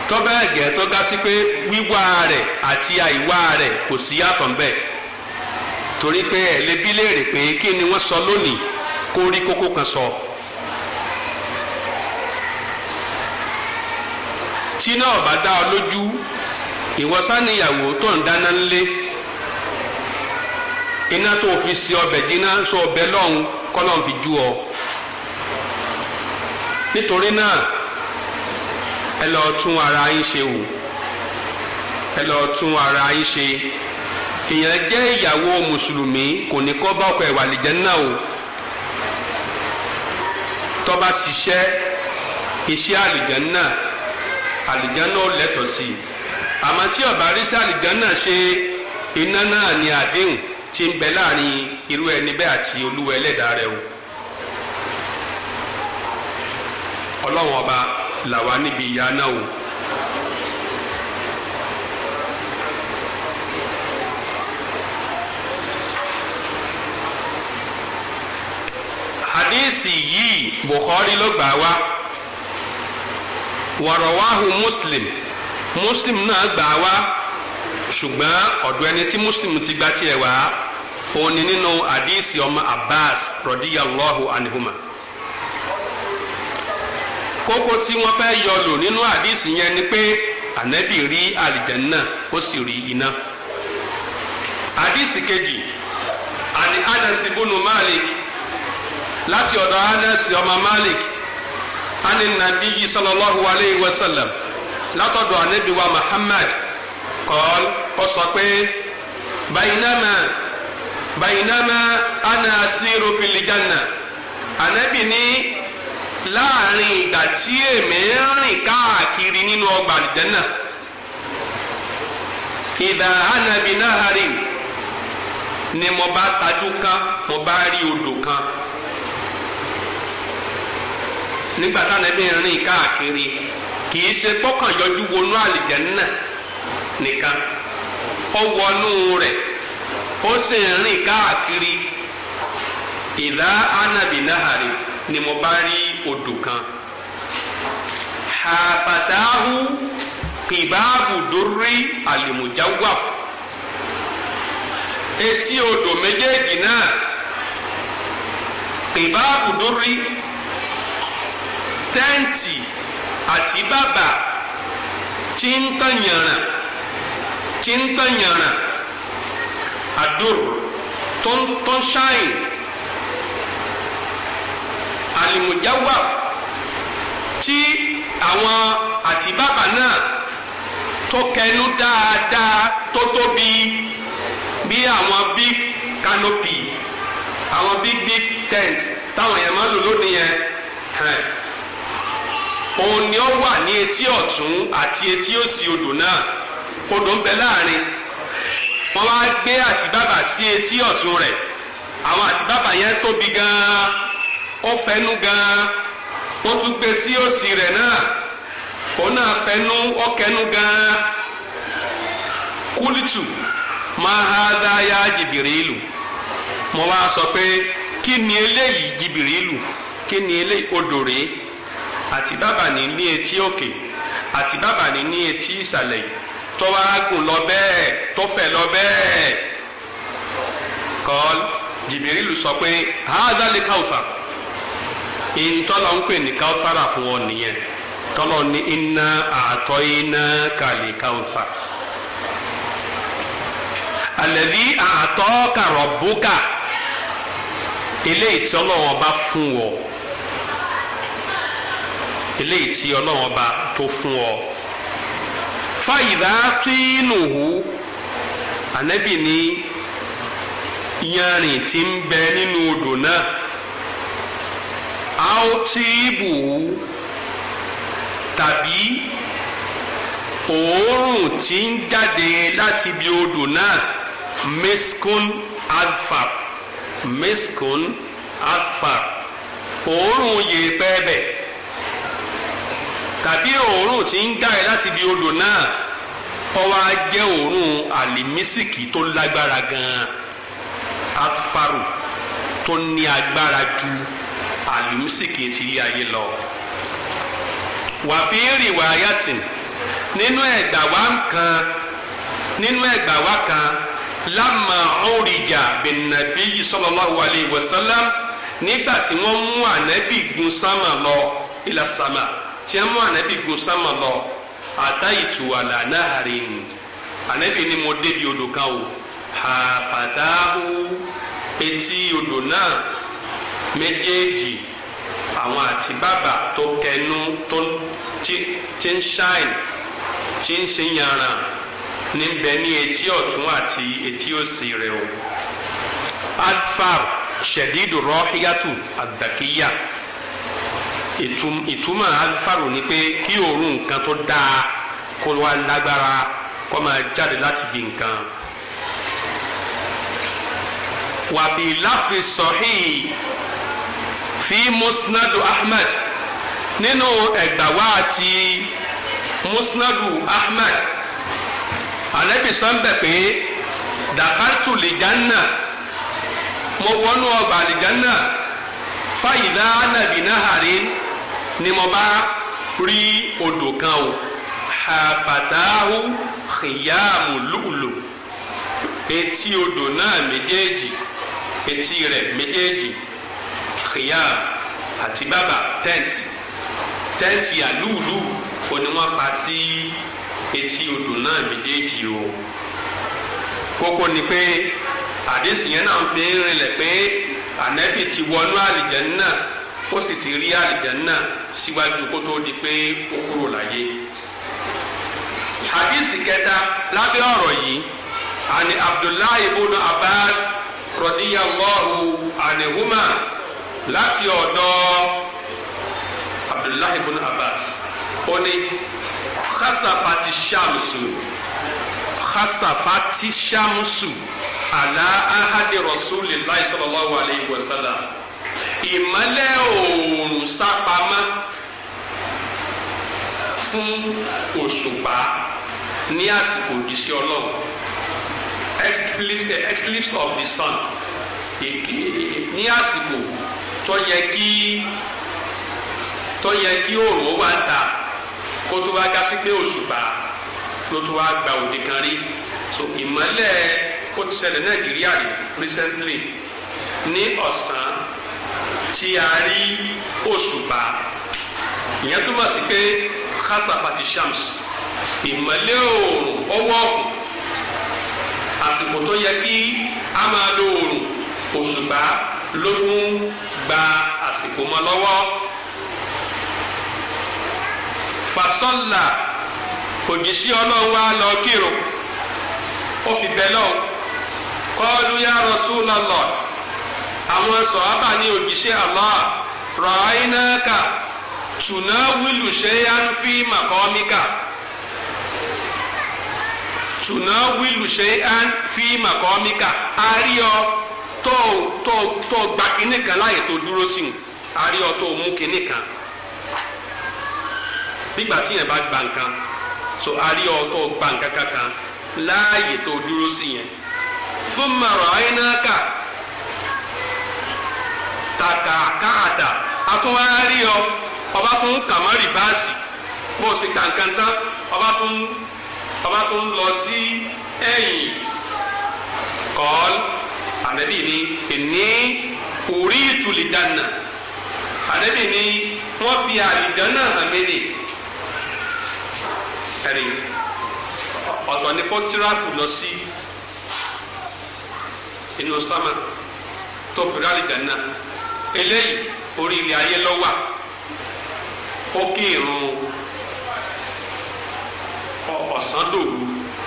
tó bẹ́ẹ̀ gẹ́ tó ga sí pé wíwá rẹ̀ àti àìwá rẹ̀ kò sí yàtọ̀ ńbẹ̀ torí pé ẹ̀ lè bí léèrè pé kí ni wọ́n sọ lónìí kó rí kókó kan sọ. tí náà bá dá ọ lójú ìwọ sáníyàwó tó ń dáná ńlé iná tó fi sí ọbẹ̀ jiná sọ ọbẹ̀ lọ́hùn kọ́ lọ́hùn fi jú ọ nítorí náà ẹ lọ tún ara yín ṣe wò ẹ lọ tún ara yín ṣe èèyàn jẹ́ ìyàwó mùsùlùmí kò ní kọ́ bá ọkọ ẹ̀ wà lìjẹ́ náà o tó bá ṣiṣẹ́ iṣẹ́ àlìjẹ́ náà àlìjẹ́ náà lẹ́tọ̀ọ́ sí i àmọ́ tí ó bá rí sí àlìjẹ́ náà ṣe iná náà ní àdéhùn tí ń bẹ láàrin irú ẹni bẹ́ẹ̀ àti olúwa ẹlẹ́dàá rẹ̀ o. ọlọ́run ọba làwa níbi ìyà náà o. hadisi yìí bukhari ló gbà wá wàrọ̀wáhu muslim muslim náà gbà wá ṣùgbọ́n ọ̀dọ̀ ẹni tí muslim ti gba tiẹ̀ wá òun ni nínú hadisi ọmọ abbas rọ̀díyàlọ́hu anihuma kókó tí wọ́n fẹ́ yọ lò nínú àdìsí yẹn ni pé ànábì rí àlìjẹ́nà ó sì rí iná. àdìsí kejì àní anasi bunu malik láti ọ̀dọ̀ anasi ọmọ malik ani nabi yi sallallahu alayhi wa sallam látọ̀dọ̀ ànábì wa muhammad kọ́l ó sọ pé bayinama bayinama ana asiru fil janna ànábì ní láàrin ìgbà tí èmi ń rìn káàkiri nínú ọgbà àlùjànnà ìdá hànàbí náhàrí ni mo bá tajú kan mo bá rí odò kan nígbà táwọn ẹbí ń rìn káàkiri kì í ṣe pọ́kàn yọjú wọnú àlùjànnà nìkan ó wọnú rẹ̀ ó sì ń rìn káàkiri ìdá hànàbí náhàrí ni mo bá rí odò kan hafatahu kìbáàbù dórí àlìmùjáwáf etí odò méjèèjì náà kìbáàbù dórí tẹ́ǹtì àti bàbà tí ń tàn yànrà tí ń tàn yànrà àdúrò tó ń tó ń ṣáìn alimujawaf tí àwọn àtibábà náà tó kẹnu dáadáa tó tóbi bí àwọn big canopy àwọn big big tent táwọn yẹn máa lò lónìí yẹn òun ni ó wà ní etí ọ̀tún àti etí òsì odò náà odò ń bẹ láàrin wọ́n wá gbé àtibábà sí etí ọ̀tún rẹ̀ àwọn àtibábà yẹn tóbi gan-an ó fẹnu gan wọ́n tún gbé sí òsì rẹ̀ náà òun náà fẹnu ó kẹnu gan kúlìtù máa ha dáyà jìbìrìlù mo wá sọ pé kí ni eléyìí jìbìrìlù kí ni eléyìí odò rèé àti bàbà ní ní etí òkè àti bàbà ní ní etí ìsàlẹ̀ tó wá gùn lọ bẹ́ẹ̀ tó fẹ̀ lọ bẹ́ẹ̀ kọ́l jìbìrìlù sọ pé hádà lè káwùfà ìntọ́lọ̀ ń pè ní káwùfàrà fún ọ nìyẹn tọ́lọ̀ ní iná àtọ́ iná kàlí káwùfà àlẹ́bí àtọ́ kàrọ̀ búkà eléyìí tí ọlọ́wọ́n bá fún ọ eléyìí tí ọlọ́wọ́n bá tó fún ọ fàyìdá tínúhù ànábì ní yanrìn tí ń bẹ nínú odò náà àótíìbù tàbí òórùn tí ń jáde láti ibi odò náà miskun alfar miskun alfar òórùn yèèpẹ̀ bẹ̀ tàbí òórùn tí ń jáde láti ibi odò náà ó wá jẹ́ òórùn àlìmísìkì tó lágbára gan-an afaru tó ní agbára ju àlìmísìkì ti ilé ayé lọ wàfíìrì wàyàtìn nínú ẹgbà wa kan nínú ẹgbà wa kan lámà ọ̀rìjà bẹ̀nàbí sallallahu alayhi wa sallam nígbà tí wọ́n mú ànábì gun sámà lọ ilà sámà tí wọ́n mú ànábì gun sámà lọ àtàyìtù àlànàhàrin ànábì ni mo débi odò kan o àfàdáhù etí odò náà méjèèjì àwọn àti bàbà tó kẹnu tó ti ń ṣáìn tí ń ṣe yàrá níbẹ̀ ní etí ọ̀tún àti etí òsì rẹ̀ o. alfar ṣẹ̀dídù rọ́híyàtù àdàkíyà ìtumọ̀ alfaru ni pé kí òórùn nǹkan tó dáa kó wá lágbára kó máa jáde láti bí nǹkan. wàfi láfi sọ̀hí fi musnadu ahmed nínú ẹgbàwá àti musnadu ahmed anabi sọ́nbẹ̀ pé dakartu lijanna mo wọnú ọgbà lijanna fàyídá anabi naharin ni mo bá rí odò kan o hafatahu khiyamu lulu etí odò náà méjèèjì etí rẹ̀ méjèèjì khiyam àti bàbà tẹ́ǹtì tẹ́ǹtì àlúùlù ó ní wọ́n pa sí etí odò náà méjèèjì o kókó ni pé àdéhùn yẹn náà fi ń rinlẹ̀ pé ànẹ́bì ti wọnú àlìjẹ́nnà ó sì ti rí àlìjẹ́nnà síwájú kó tó di pé ó kúrò láyé hadisi kẹta lábẹ́ ọ̀rọ̀ yìí àni abdullahi ibn abbas radiyallahu anihuma láti ọ̀dọ̀ abdullahi ibn abbas ó ní khasafati shamsu khasafati shamsu ala ahadi rasulillahi sallallahu alayhi wa sallam ìmọ́lẹ̀ oòrùn sápamọ́ fún òṣùpá ní àsìkò òjíṣẹ́ ọlọ́run eclipse of the sun ní àsìkò tó yẹ kí tó yẹ kí oòrùn ó wá ń ta kó tó wá gásí pé òṣùpá ló tó wá gba òde kan rí so ìmọ́lẹ̀ ó ti ṣẹlẹ̀ nàìjíríà rí recently ní ọ̀sán tí a rí òṣùpá ìyẹn túmọ̀ sí pé khasafati shams ìmọ́lẹ̀ oòrùn ọwọ́ ọ̀kùn àsìkò tó yẹ kí a máa lo oòrùn òṣùpá ló tún gba àsìkò mọ́ lọ́wọ́ fasọ́là òjìṣẹ́ ọlọ́run wa lọ kírun ó fi bẹ́ lọ́wọ́ kọ́ọ́lù ya Rasulullah àwọn sọ̀hábà ní òjìṣẹ́ Allah ra'aynaka tunawilu shay'an fi maqamika tunawilu shay'an fi maqamika àríọ tó tó tó gba kinní kan láàyè tó dúró sí àríọ tó mú kinní kan nígbà tí yẹn bá gba nǹkan so àríọ tó gba nǹkan kankan láàyè tó dúró sí yẹn thumma ra'aynaka tàkàkàtà àtúwárí ọ ọba tó ń kà má rìbáàsì bó o sì kà nǹkan tán ọba tó ń ọba tó ń lọ sí ẹ̀yìn kọ́ọ́l ànábì ni ìní orí ìtùlìdánà ànábì ni wọ́n fi àlìdánà hàn mí ni ẹ̀rìn ọ̀tọ̀ ní kó tíráfù lọ sí inú sámà tó fi rí àlìdánà eléyìí orí ilẹ̀ ayé lọ́wà ó kí irun ọ̀sán dòru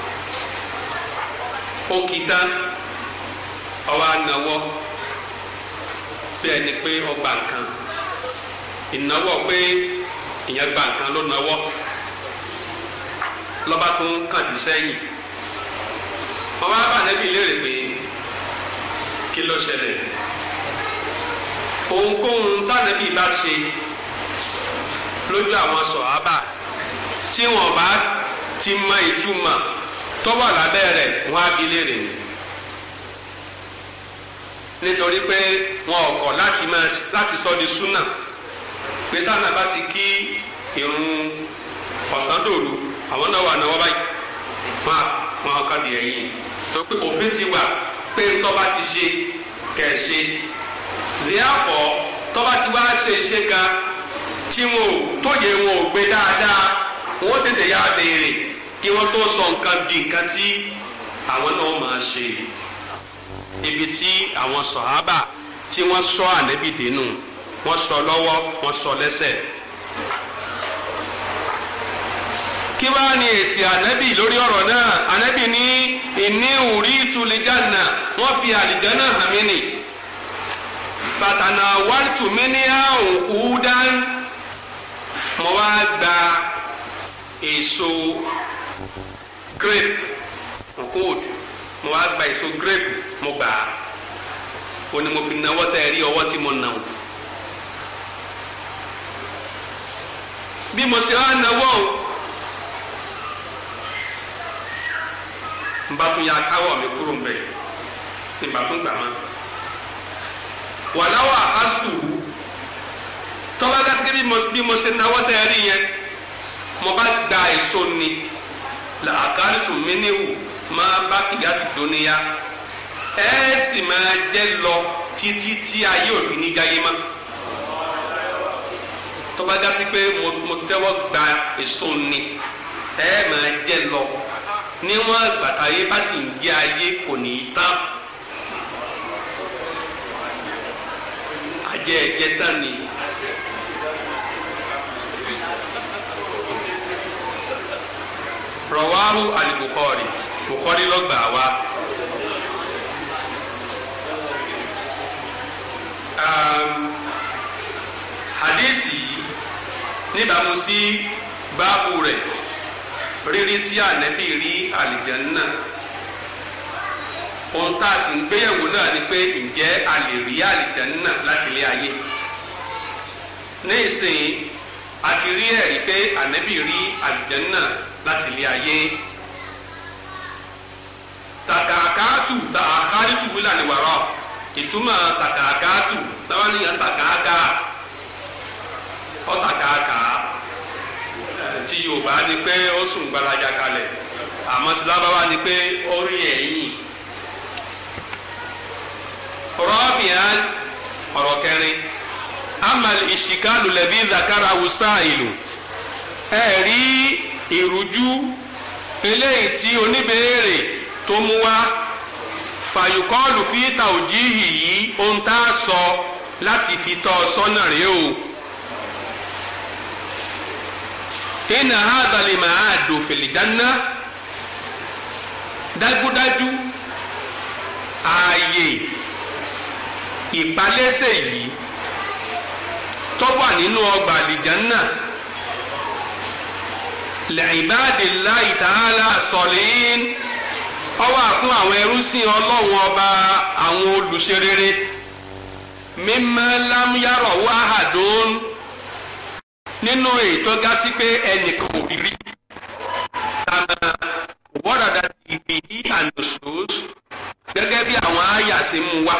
ó kí tán ọwọ́ anáwọ́ bí ẹni pé ọgbà nǹkan ìnáwó pé ìyẹn gba nǹkan ló náwọ́ lọ́ba tó ń kàn dí sẹ́yìn wọ́n bá bà nẹ́bí léèrè pé kí ló ṣẹlẹ̀ ohunkóhun tánàbí bá ṣe lójú àwọn sọ̀hábà tí wọ́n bá ti mọ ìtumọ̀ tó wà lábẹ́ rẹ̀ wọ́n á bi léèrè ni nítorí pé wọn ò kọ̀ láti máa láti sọ di súnà pé táwọn bá ti kí irun ọ̀sán dòru àwọn náà wà náwó báyìí wọn wọn kà di ẹ̀yìn tó pé òfin ti wà pé tọ́ba ti ṣe kẹ̀ ṣe lẹ́àpọ̀ tọ́ba ti wá ṣe iṣẹ́ kan tí wọn ò tóye wọn ò gbé dáadáa wọn ó tètè yá béèrè kí wọ́n tó sọ nǹkan di nǹkan tí àwọn náà máa ṣe ibi tí àwọn sọ̀hábà tí wọ́n sọ ànẹ́bì dénú wọ́n sọ lọ́wọ́ wọ́n sọ lẹ́sẹ̀. kí wàá ní èsì ànẹ́bì lórí ọ̀rọ̀ náà ànẹ́bì ní ìní òrí ìtúlẹ̀jánà wọ́n fi àlìjánà hàn mí nì fatana wàtú mi ní àwọn kúdán mo wá gba èso grape nkóòdù mo wá gba èso grape mo gbà á o ni mo fi nawọ́ tẹ́ ẹ rí ọwọ́ tí mo nà o bí mo ṣe wá nawọ́ o n bá tún ya káwọ́ mi kúrò ń bẹ̀ ní bá tún gbà má wàláwà asù tọ́ba gásíkẹ́ bí mo ṣe nawọ́ tẹ́ ẹ rí yẹn mo bá gba èso ni làákàrí tún mí níwò máa bá kìyà tó dóníyà ẹ sì máa jẹ lọ títí tí ayé òfin ní gáyé má tó bá dá sí pé mo tẹ́wọ́ gba èso ni ẹ máa jẹ lọ níwọ̀n àgbàtàyé bá sì ń jẹ ayé kò ní í tán àjẹ ẹ̀jẹ̀ tán ni. rọwáhù alìbùkọ́rì bùkọ́rì lọ́gbà wa. hadisi níbàámu sí báàbù rẹ̀ rírí tí ànẹ́bí rí àlìjẹ́nnà ohun tá a sì ń gbéyẹ̀wò náà ni pé ǹjẹ́ a lè rí àlìjẹ́nnà láti ilé ayé ní ìsìn a ti rí ẹ̀rí pé ànẹ́bí rí àlìjẹ́nnà láti ilé ayé tàkàkàtù tàkàkàtù wílà ní wàrà ìtumọ̀ tàkàkàtù táwọn ènìyàn tàkàkà ọ̀tàkàkà tí yorùbá ni pé ó sùn gbalaja kalẹ̀ àmọ́ tí lábáwá ni pé ó rí ẹ̀yìn rọ́bìán ọ̀rọ̀ kẹrin amal ìṣìkàlù lẹ́bí zakara wusa ìlú ẹ̀ rí ìrújú eléyìí tí oníbèérè tó mú wá fàyùkọ́ọ̀lù fi tàòjíhì yìí ohun tá a sọ láti fi tọ́ ọ sọ́nà rèé o. inna hadha limaadu fil janna dájúdájú ààyè ìpalẹ́sẹ̀ yìí tó wà nínú ọgbà àlìjánná li'ibadillahi ta'ala salihin ó wà fún àwọn ẹrúsìn ọlọ́run ọba àwọn olùṣerere mimma lam yarahu ahadun nínú ètò gásí pé ẹnìkan ò rí kàmá wọ́dàdà ìbí ànùsùs gẹ́gẹ́ bí àwọn àyà ṣe mú wá.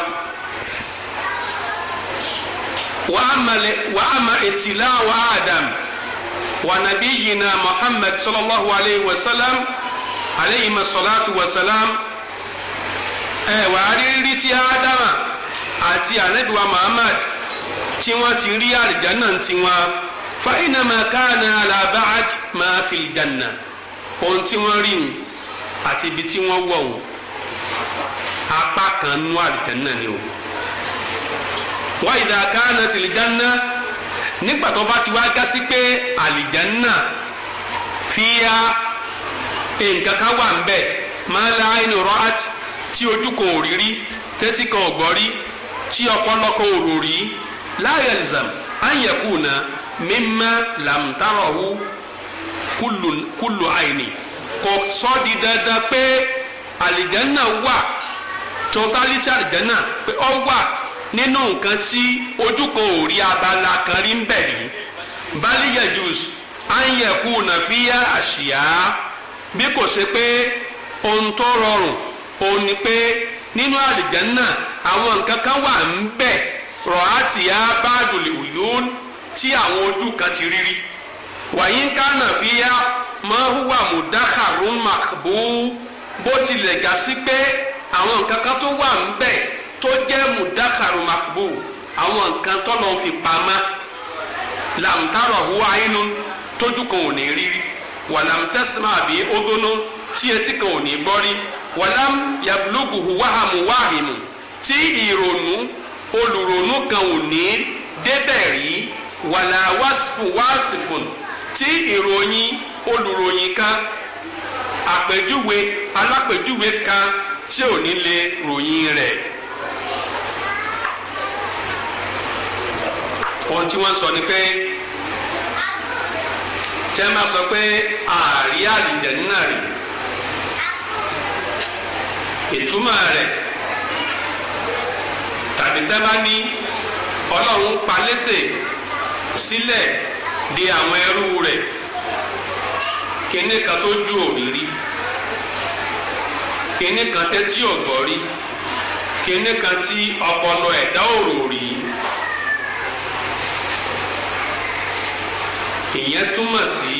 wàá ma ètìlá wa Adam wa nabiyyina Muhammad sallallahu alayhi wa sallam alayhi masalatu wa salam ẹ wàá rí rí tí Ádámà àti anabiwa Muhammad tí wọ́n ti rí àlìjáná tiwọn fàyínàmà káàna alábàáj máa fi jànà ohun tí wọ́n rí wọn àti ibi tí wọ́n wọ̀ wọn apá kan nú àlìjánà ni o wá ìdá káàna tìlìjánà nígbà tó bá ti wá gá sí pé àlìjánà fíya nǹkan kan wà ń bẹ máa la ẹni rọ́ọ̀tì tí ojú kan ò rí rí tẹ́tí kan ò gbọ́ rí tí ọpọlọ kan ò rò rí láyé ẹ̀lìzàm áyẹ̀kùnà mímá làmtárọ̀hù kúlù àìní kò sọ di dandan pé àlìjánná wà totality àlìjánná pé ó wà nínú nǹkan tí ojú kan ò rí abala kan rí ń bẹ̀ rí bálíyà jùs áyẹ̀kú nàfíyà àṣìyá bí kò ṣe pé ohun tó rọrùn òun ni pé nínú àlìjánná àwọn nǹkan kan wà ń bẹ̀ rọ̀hátìyá báàdùlì òyún tí àwọn ojú kan ti rírí wàyí ń kánà fi yá máa hùwà mudakharun makbu bó tilẹ̀ gà sí pé àwọn nǹkan kan tó wà ń bẹ̀ tó jẹ́ mudakharun makbu àwọn nǹkan tó lọ́n fi pamọ́ làǹtàrọ̀ hùwà inú tójú kan ò ní rírí wàlàm tẹ́símà àbí ódónú tí etí kan ò ní gbọ́ rí wàlàm yabluguhu wàhámù wàhìmù tí ìrònú olùrònú kan ò ní débẹ̀ rí wàlà wàsífù wàsífùn tí ìròyìn olùròyìn kan àpèjúwe alápèjúwe kan tí ò ní lè ròyìn rẹ̀. ohun tí wọ́n sọ ni pé tí wọ́n bá sọ pé ààrí àlìjẹ̀nnà rí ìtumọ̀ rẹ̀ tàbí tẹ́ bá ní ọlọ́run pa lẹ́sẹ̀ sílẹ̀ di àwọn ẹrú rẹ̀ kíní kan tó ju òrírí kíní kan tẹ́tí ọ̀gbọ́ rí kíní kan tí ọpọlọ ẹ̀dá òrò rí. ìyẹn túmọ̀ sí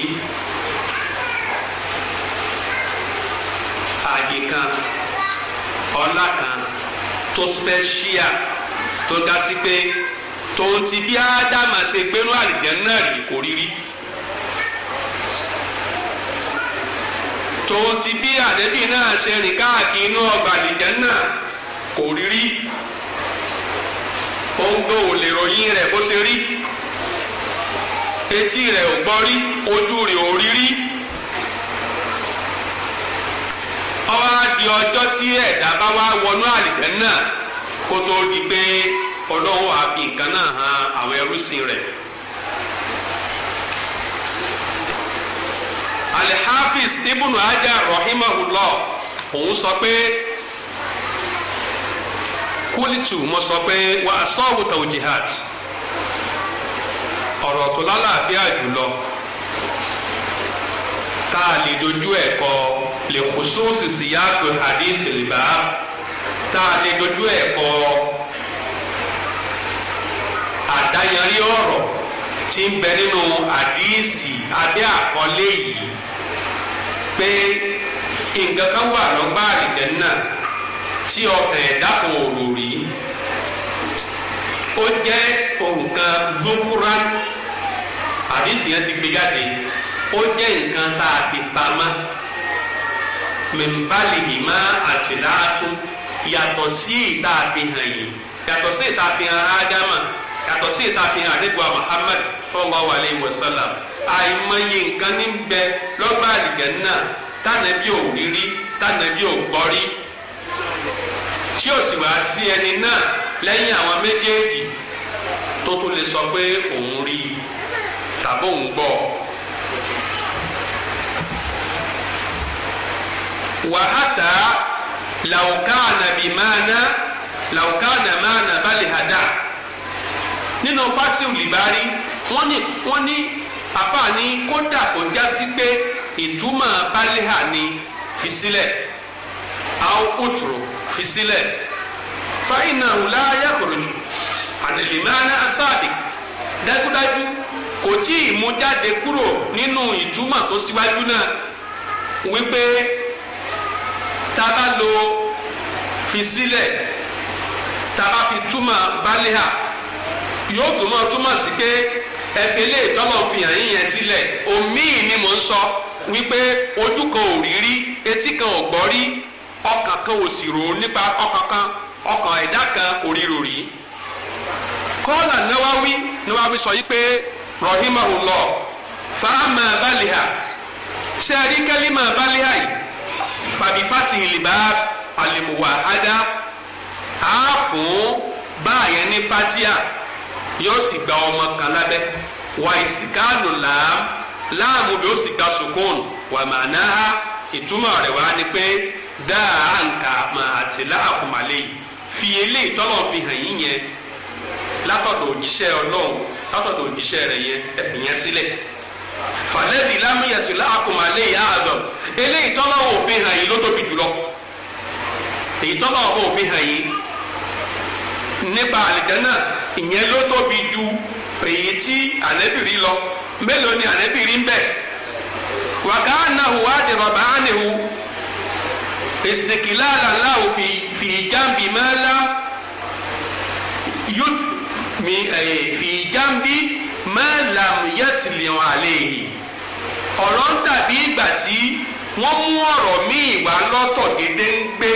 ààyè kan ọlá kan tó special tó ga sí pé tòun ti bí ádámà ṣe gbénú àlìjánnà rí kò rí rí tòun ti bí àdẹ́bí náà ṣe rìn káàkiri inú ọgbà àlìjánnà kò rí rí òun gbọ́ ò lè ròyìn rẹ̀ bó ṣe rí etí rẹ̀ ò gbọ́ rí ojú rẹ̀ ò rí rí ọwọ́ á di ọjọ́ tí ẹ̀dá bá wá wọnú àlìjánnà kó tó di pé ọlọ́run á fi nǹkan náà hàn àwọn ẹrúsìn rẹ̀. alhafiz ibnu hajar rahimahullah òun sọ pé kúlìtù mo sọ pé wà á sọ́ọ̀wù tawjihat ọ̀rọ̀ tó lálàáfíà jùlọ tá a lè dojú ẹ̀ kọ lè khususi siyaqu hadith al-bab tá a lè dojú ẹ̀ kọ àdáyanrí ọ̀rọ̀ tí ń bẹ nínú àdíìsì abẹ́ àkọlé yìí pé nǹkan kan wà lọ́gbà àlìjẹ́nnà tí ọkàn ẹ̀dá kan ò rò rí ó jẹ́ nǹkan zufuran àdíìsì yẹn ti gbé jáde ó jẹ́ nǹkan tá a fi pamọ́ mẹ́mbàlì ìmọ̀ àtìláàtún yàtọ̀ sí ìta àfihàn yìí yàtọ̀ sí ìta àfihàn ádámà yàtọ̀ sí ìta àfihàn àdébùwà Muhammad sallallahu alayhi wa sallam àìmọye nǹkan ní bẹ lọ́gbà àlìjẹ́nnà tànàbí ò rí rí tànàbí ò gbọ́ rí tí ó sì wá sí ẹni náà lẹ́yìn àwọn méjèèjì tó tún lè sọ pé òun rí tàbí òun gbọ́. wàhátà làwùkánà bìmánà làwùkánà mánà balẹ̀ hàdá nínú fatiu libari wọ́n ní wọ́n ní àfààní kódà kò já sí pé ìtumọ̀ baliha ni fi sílẹ̀ àwọn òtúrò fi sílẹ̀ fàyínà wùlá yàgòròjù àdèlèmánà asáàbì dájúdájú kò tí ì mú jáde kúrò nínú ìtumọ̀ tó síwájú náà wípé tá a bá lo fi sílẹ̀ tá a bá fi túmọ̀ baliha yóò túmọ̀ túmọ̀ sí pé ẹ̀fẹ̀ lè tọ́lọ̀ fi hàn yín yẹn sílẹ̀ òmíì ni mò ń sọ wípé ojú kan ò rí rí etí kan ò gbọ́ rí ọkàn kan ò sì rò ó nípa ọkàn kan ọkàn ẹ̀dá kan kò rí rò rí. kọ́lá náwáwí náwáwí sọ yí pé rahimahullah fàámà baliha ṣe rí kẹ́límà baliha yìí fàbífàtì ìlìbá àlèmùwàhádá á fún báyẹn ní fatia yóò sì gba ọmọ kan lábẹ́ wà ìsìkáàlù làám láàmú bí ó sì gba sukùn wà mànáhà ìtumọ̀ rẹ̀ wá ni pé dáa àǹkà mà àti láàkùmálẹ̀ yìí fi eléyìí tọ́lọ̀ fi hàn yín yẹn látọ̀dọ̀ òjíṣẹ́ ọlọ́run látọ̀dọ̀ òjíṣẹ́ rẹ̀ yẹn ẹ̀fìn yẹn sílẹ̀ fàlẹ́bí lámúyẹ̀tì láàkùmálẹ̀ yìí àádọ́ eléyìí tọ́lọ̀ òfin hàn yín ló tóbi jùlọ èyí tọ́lọ̀ òfin hàn yín nípa àlìjánnà ìyẹn ló tóbi ju èyí tí ànẹ́bìrì lọ mélòó ni ànẹ́bìrì ń bẹ وكأنه أدرب عنه استقلالا له في في جنب ما لم يت في جنب ما لم يتل عليه ọ̀rọ̀ ń dàbí ìgbà tí wọ́n mú ọ̀rọ̀ míì wá lọ́tọ̀ gédéǹgbé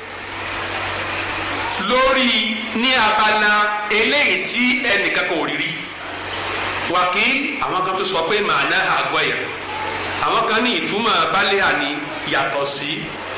lórí ní abala eléyìí tí ẹnìkan kò rí rí wàkí àwọn kan tó sọ pé màánà àgọ́ ẹ̀yà àwọn kan ní ìtumọ̀ balẹ̀ àní yàtọ̀ sí